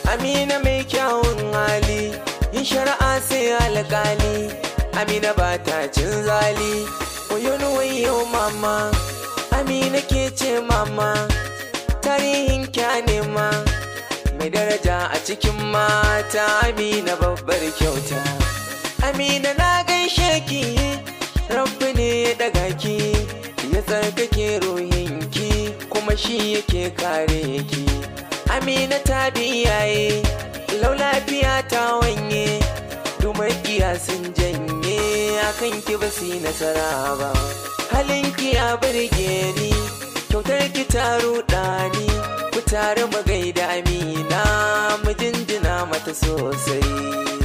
amina mai kyawun hali yin shari'a sai alƙali amina ba ta cin zali wayo wayo mama amina ke ce mama tarihin kya nema mai daraja a cikin mata amina babbar kyauta amina na gaishe ki rabbi ne ya daga ki ya tsarkake ruhinki kuma shi yake kare ki amina ta biyaye lau lafiya ta wanye dumakiya sun janye akan ki ba su yi nasara ba halinki ya burge ni kyautar ki ta ruɗa ni ku tare mu gaida amina mu jinjina mata sosai